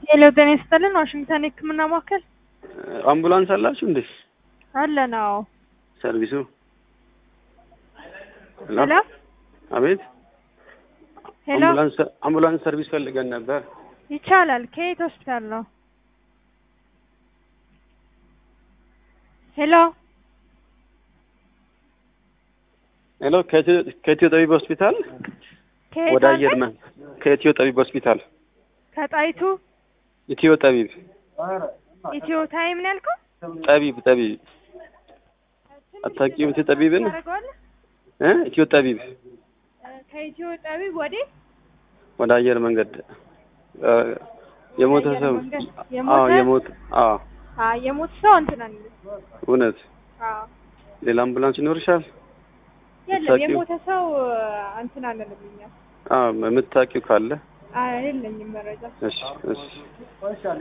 ሄሎ ጤና ይስጥልን ዋሽንግተን የህክምና ማዕከል አምቡላንስ አላችሁ እንዴ? አለ ነው። ሰርቪሱ ሄሎ አቤት። ሄሎ አምቡላንስ አምቡላንስ ሰርቪስ ፈልገን ነበር። ይቻላል። ከየት ሆስፒታል ነው? ሄሎ ሄሎ ከኢትዮ- ከኢትዮ ጠቢብ ሆስፒታል ከየት ወደ አለ? አየር መ ከኢትዮ ጠቢብ ሆስፒታል ከጣይቱ ኢትዮ ጠቢብ ኢትዮ ታይም ነው ያልከው? ጠቢብ ጠቢብ አታውቂውም? ኢትዮ ጠቢብን ታደርገዋለህ? እ ኢትዮ ጠቢብ እ ከኢትዮ ጠቢብ ወዴት? ወደ አየር መንገድ እ የሞተ አየር ሰው መንገድ? አዎ የሞተ? የሞተ አዎ አ የሞት ሰው እንትን አለ። እውነት አዎ ሌላ አምቡላንስ ይኖርሻል? የለም የምታውቂው? የሞተ ሰው እንትን አለንም እኛ። አዎ የምታውቂው ካለ አ የለኝም መረጃ። እሺ እሺ